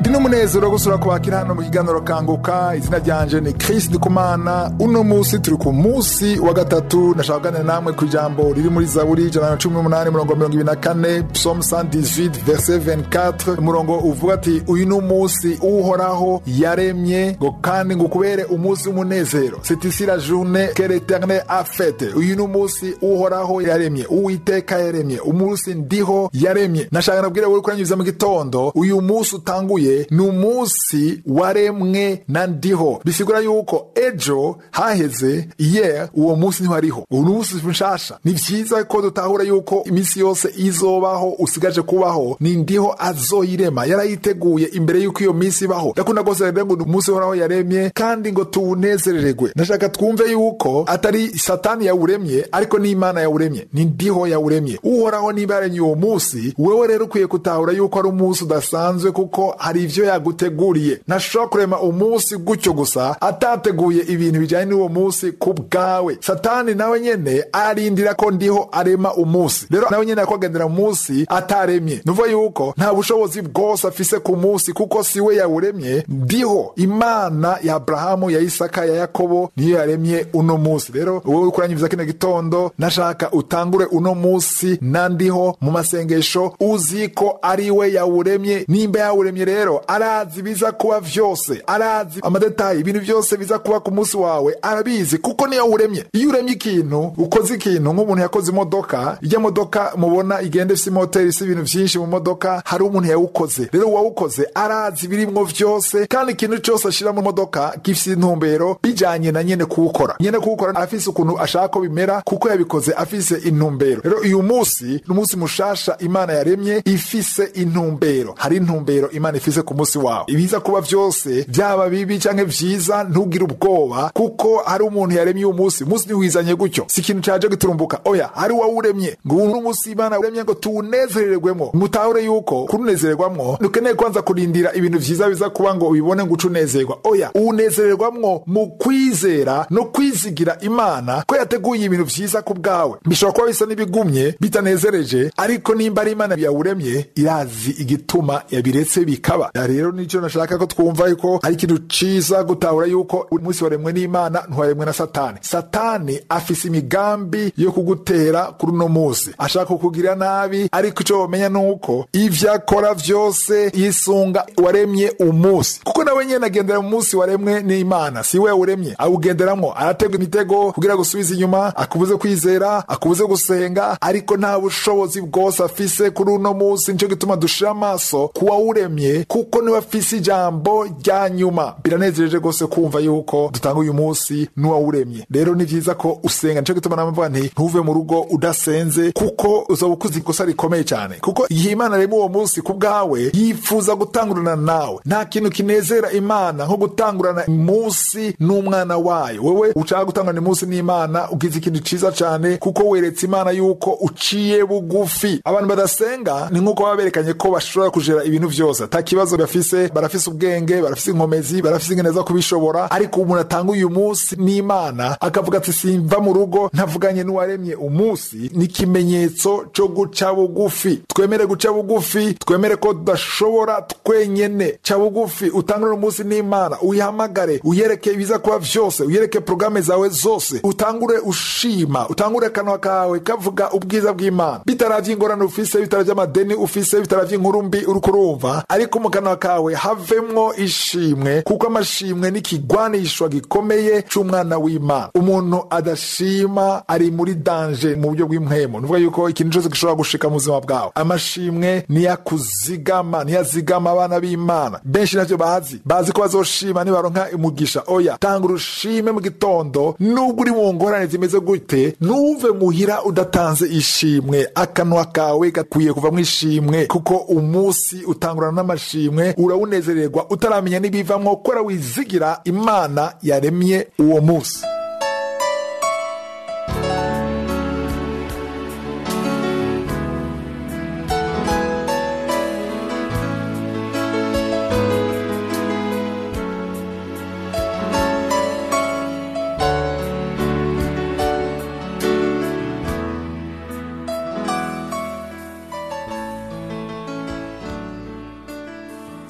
ni n'umunezero wo gusura kubakira hano mu kiganiro kanguka izina ryanje ni Chris Ndikumana uno musi turi ku musi wa gatatu nashaka kuganira namwe ku ijambo riri muri zaburi ijana na cumi n'umunani murongo mirongo ibiri na kane psalm 118 verset 24 umurongo uvuga ati uyu ni umunsi uhoraho yaremye ngo kandi ngo kubere umunsi w'umunezero c'est ici la journée que l'éternel a faite uyu ni umunsi uhoraho yaremye uwiteka yaremye umunsi ndiho yaremye nashaka nabwire wowe kuranyuza mu gitondo uyu munsi utanguye ni umunsi waremwe na ndiho bisigura yuko ejo haheze iye uwo munsi ntiwariho ubu ni umunsi nshasha ni vyiza ko dutahura yuko iminsi yose izobaho usigaje kubaho ni ndiho azoyirema yarayiteguye imbere yuko iyo minsi ibaho ndakunda rwose rero ngo ni umunsi uhoraho yaremye kandi ngo tuwunezerererwe ndashaka twumve yuko atari satani yawuremye ariko n'imana yawuremye ni ndiho yawuremye uhoraho niba yaremye uwo munsi wewe rero ukwiye gutahura yuko ari umunsi udasanzwe kuko hari ivyo yaguteguriye ntashobora kurema umunsi gutyo gusa atateguye ibintu bijanye n'uwo munsi ku bwawe satani nawe nyene arindira ko ndiho arema umunsi rero nawe nyene yakogendera umunsi ataremye nuvuga yuko nta bushobozi bwose afise ku munsi kuko siwe yawuremye ndiho imana ya aburahamu ya isaka ya yakobo niyo yaremye uno munsi rero wowe uriko uranyumviza kino gitondo nashaka utangure uno munsi na ndiho mu masengesho uzi ko ari we yawuremye nimba yawuremye rero arazi biza kuba vyose arazi amadetayi ibintu vyose biza kuba ku munsi wawe arabizi kuko niyo yawuremye iyo uremye ikintu ukoze ikintu nk'umuntu yakoze imodoka ijya modoka mubona igenda ifise imoteri ifise ibintu vyinshi mu modoka hari umuntu yawukoze rero uwawukoze arazi ibirimwo vyose kandi ikintu cose ashira mu modoka gifise intumbero bijanye na nyene kuwukora nyene kuwukora afise ukuntu ashaka ko bimera kuko yabikoze afise intumbero rero uyu munsi ni umunsi mushasha imana yaremye ifise intumbero hari intumbero imana ifise ku munsi wawe ibiza kuba vyose vyaba bibi canke vyiza ntugire ubwoba kuko hari umuntu yaremye uyu munsi umunsi ntiwizanye gutyo si ikintu caje giturumbuka oya hari wawuremye ngo uyu ni umunsi imana uremye ngo tuwunezerererwemwo mutahure yuko kurunezererwamwo ntukeneye kwanza kurindira ibintu vyiza biza kuba ngo ubibone ngo uce unezerwa oya uwunezererwamwo mu kwizera no kwizigira imana ko yateguye ibintu vyiza ku bwawe bishobora kuba bisa n'ibigumye bitanezereje ariko nimba ari imana yawuremye irazi igituma yabiretse bikaba Ya rero nico nashaka ko twumva yuko ari ikintu ciza gutahura yuko umunsi waremwe n'imana ntiwaremwe na satani satani afise imigambi yo kugutera kuri uno munsi ashaka kukugirira nabi ariko ico womenya nuko ivyo akora vyose yisunga waremye umunsi kuko nawe nyene agendera mu munsi waremwe n'imana si we yawuremye awugenderamwo aratega imitego kugira gusubiza inyuma akubuze kwizera akubuze gusenga ariko nta bushobozi bwose afise kuri uno munsi nico gituma dushira amaso ku wawuremye kuko niwe afise ijambo rya nyuma biranezereje rwose kumva yuko dutanga uyu munsi n'uwawuremye rero ni vyiza ko usenga nico gituma namvuga nti ntuve mu rugo udasenze kuko uzoba ukoze ikosa rikomeye cyane kuko igihe imana arema uwo munsi ku bwawe yifuza gutangurana nawe nta kintu kinezera imana nko gutangurana munsi n'umwana wayo wewe ushaka gutangurana umunsi n'imana ugize ikintu ciza cyane kuko weretse imana yuko uciye bugufi abantu badasenga ni nk'uko baba berekanye ko bashobora kujera ibintu vyose ata kibazo bafise barafise ubwenge barafise inkomezi barafise ingene zo kubishobora ariko umuntu atanga uyu munsi n'imana akavuga ati simva mu rugo ntavuganye n'uwaremye umunsi ni ikimenyetso co guca bugufi twemere guca bugufi twemere ko tudashobora twenyene ca bugufi utangure umunsi n'imana uyihamagare uyereke ibiza kuba vyose uyereke porogaramu zawe zose utangure ushima utangure akanwa kawe kavuga ubwiza bw'imana bitaravye ingorane ufise bitaravye amadeni ufise bitaravye inkuru mbi uriko urumva ariko mu kanwa kawe havemwo ishimwe kuko amashimwe ni ikigwanishwa gikomeye c'umwana w'imana umuntu adashima ari muri danje mu buryo bw'impwemo nuvuga yuko ikintu cose gishobora gushika mu buzima bwawe amashimwe niyakuzigama niyazigama abana b'imana benshi navyo bazi bazi ko bazoshima nibaronka umugisha oya tanga urushime mu gitondo nubwo uri mu ngorane zimeze gute nuve muhira udatanze ishimwe akanwa kawe gakwiye kuvamwo ishimwe kuko umunsi utangurana n'amashimwe urawunezererwa utaramenya n'ibivamwo kora wizigira imana yaremye uwo munsi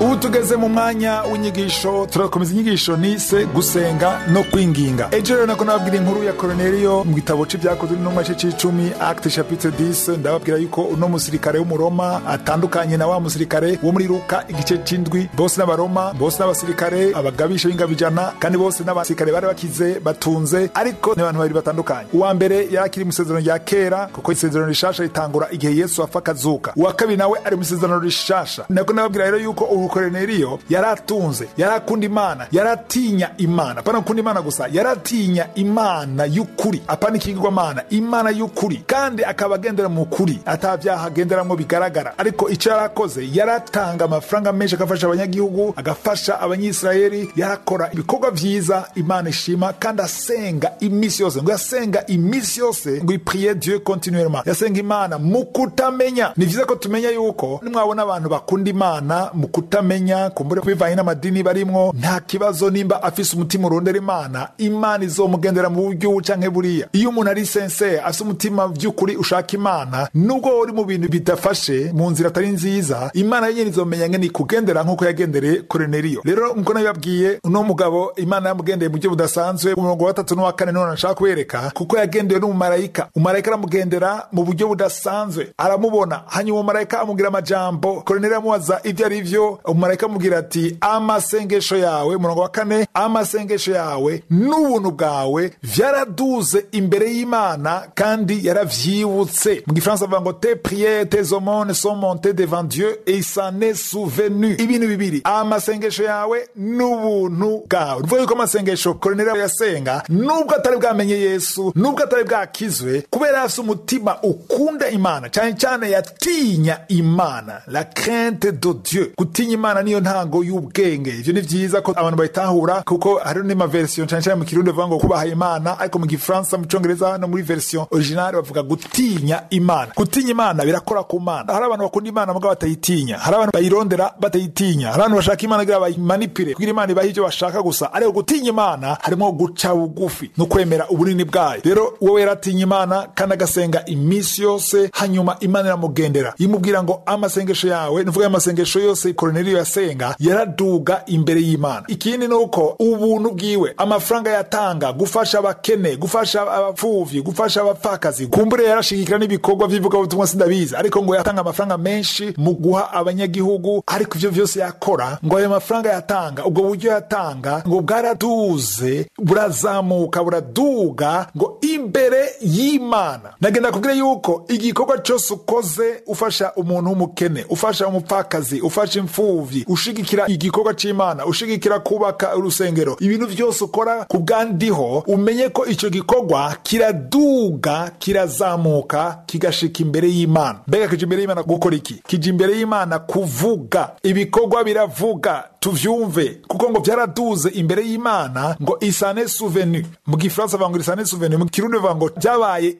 ubu tugeze mu mwanya w'inyigisho turakomeza inyigisho nise gusenga no kwinginga ejo rero nako nababwira inkuru ya koroneliyo mu gitabo c'ibyakozwe n'intumwa ce c'icumi acte chapitre 10 ndababwira yuko uno musirikare w'umuroma atandukanye na wa musirikare wo muri luka igice c'indwi bose n'abaroma bose n'abasirikare abagabisha b'ingabijana kandi bose n'abasirikare bari bakize batunze ariko ni abantu babiri batandukanye uwa mbere yari akiri mu isezerano rya kera kuko isezerano rishasha ritangura igihe yesu apfa akazuka uwa kabiri nawe ari mu isezerano rishasha nako nababwira rero yuko ubu koroneliyo yari atunze yari akunda imana yari atinya imana apana gukunda imana gusa yari atinya imana y'ukuri apana ikigirwamana imana y'ukuri kandi akaba agendera mu kuri atabyaha agenderamwo bigaragara ariko icyo yari akoze yari atanga amafaranga menshi agafasha abanyagihugu agafasha abanyisirayeli yarakora ibikorwa vyiza imana ishima kandi asenga imisi yose ngo yasenga imisi yose ngo ipriye dieu continuellement yasenga imana mu kutamenya ni vyiza ko tumenya yuko nimwabona abantu bakunda imana mu kutamenya kumbure bivanye n'amadini barimwo nta kibazo nimba afise umutima urondera imana imana izomugendera mu buryo ubu canke buriya iyo umuntu ari senseye afise umutima vy'ukuri ushaka imana nubwo uri mu bintu bidafashe mu nzira atari nziza imana yenyene izomenya ngene ikugendera nk'uko yagendereye koroneliyo rero nkuko nabibabwiye uno mugabo imana yamugendeye mu buryo budasanzwe umurongo wa gatatu n'uwa kane none nashaka kubereka kuko yagendewe n'umumarayika umumarayika aramugendera mu buryo budasanzwe aramubona hanyuma umumarayika amubwira amajambo koroneliyo amubaza ibyo ari vyo umumarayika amubwira ati amasengesho yawe umurongo wa kane amasengesho yawe n'ubuntu bwawe vyaraduze imbere y'imana kandi yaravyibutse mu gifaransa bavuga ngo te priere tes aumônes sont montées devant dieu et il s'en est souvenu ibintu bibiri amasengesho yawe n'ubuntu bwawe nuvuga yuko amasengesho koroneliyo yasenga nubwo atari bwamenye yesu nubwo atari bwakizwe kubera afise umutima ukunda imana cyane cyane yatinya imana la crainte de dieu gutinya imana niyo ntango y'ubwenge ivyo ni vyiza ko abantu bayitahura kuko hariho n'amaversion cyane cyane mu kirundi bavuga ngo kubaha imana ariko mu gifaransa mu congereza no muri version originale bavuga gutinya imana gutinya imana birakora ku mana hari abantu bakunda imana mugabo batayitinya hari abantu bayirondera batayitinya hari abantu bashaka imana kugira bayimanipire kugira imana ibahe ivyo bashaka gusa ariko gutinya imana harimo guca bugufi no kwemera ubunini bwayo rero wowe yaratinya imana kandi agasenga iminsi yose hanyuma imana iramugendera imubwira ngo amasengesho yawe nuvuga amasengesho yose koroneliyo yasenga yaraduga imbere y'imana ikindi ni uko ubuntu bwiwe amafaranga yatanga gufasha abakene gufasha abapfuvyi gufasha abapfakazi kumbure yarashigikira n'ibikorwa vy'ivugabutumwa sindabizi ariko ngo yatanga amafaranga menshi mu guha abanyagihugu ariko ivyo vyose yakora ngo ayo mafaranga yatanga ubwo buryo yatanga ngo bwaraduze burazamuka buraduga ngo imbere y'imana nagenda kubwira yuko igikorwa cyose ukoze ufasha umuntu w'umukene ufasha umupfakazi ufasha imfuvyi ushigikira igikorwa c'imana ushigikira kubaka urusengero ibintu vyose ukora ku bwandiho umenye ko ico gikorwa kiraduga kirazamuka kigashika imbere y'imana mbega kija imbere y'imana gukora iki kija imbere y'imana kuvuga ibikorwa biravuga tuvyumve kuko ngo vyaraduze imbere y'imana ngo isane souvenu mu gifaransa bavuga ngo isane souvenu mu kirundi bavuga ngo vyabaye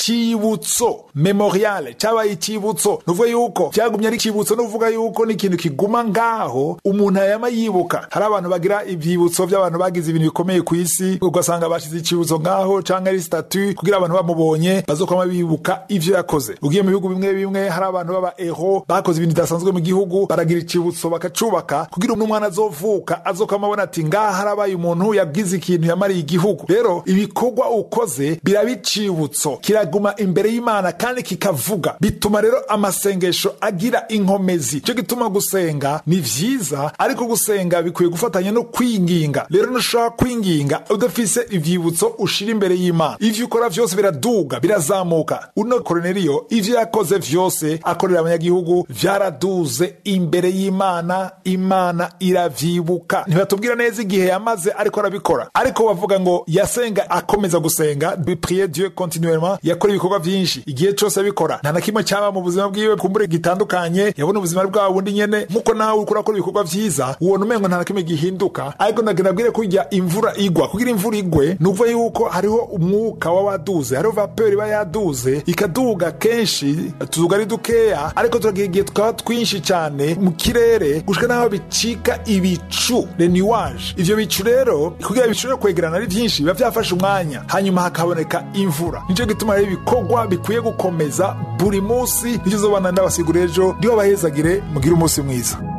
icibutso memoriale cabaye icibutso nuvuga yuko vyagumye ari icibutso nuvuga yuko ni ikintu kiguma ngaho umuntu yama yibuka hari abantu bagira ivyibutso vy'abantu bagize ibintu bikomeye ku isi ugasanga bashize icibutso ngaho canke ari statu kugira abantu bamubonye bazokwama bibuka ivyo yakoze ugiye mu bihugu bimwe bimwe hari abantu baba ero bakoze ibintu bidasanzwe mu gihugu baragira icibutso bakacubaka kugira umwana azovuka azokwama abona ati ngaha harabaye umuntu yagize ikintu yamariye igihugu rero ibikorwa ukoze biraba icibutso kiraguma imbere y'imana kandi kikavuga bituma rero amasengesho agira inkomezi cyo gituma gusenga ni vyiza ariko gusenga bikwiye gufatanya no kwinginga rero ntushobora kwinginga udafise ivyibutso ushira imbere y'imana ivyo ukora vyose biraduga birazamuka uno koroneliyo ivyo yakoze vyose akorera abanyagihugu vyaraduze imbere y'imana imana iravyibuka ntibatubwira neza igihe yamaze ariko arabikora ariko bavuga ngo yasenga akomeza gusenga prier dieu continuellement yakora ibikorwa vyinshi igihe cose abikora nta na kimwe cyaba mu buzima bwiwe kumbure gitandukanye yabona ubuzima bwawe bundi nyene nkuko nawe uriko urakora ibikorwa vyiza ubona umengo nta na kimwe gihinduka ariko ndagira bwire kurya imvura igwa kugira imvura igwe ni ukuvuga yuko hariho umwuka wa waduze hariho vapeur iba yaduze ikaduga kenshi tuzuga ari dukeya ariko turagira igihe tukaba twinshi cyane mu kirere gushika n'aho bicika ibicu le nuage ivyo bicu rero kugira bishobore kwegerana ari vyinshi biba vyafashe umwanya hanyuma hakaboneka imvura nico gituma rero ibikorwa bikwiye gukomeza buri munsi nicyo zobana ndabasigura ejo ndiho bahezagire mugire umunsi mwiza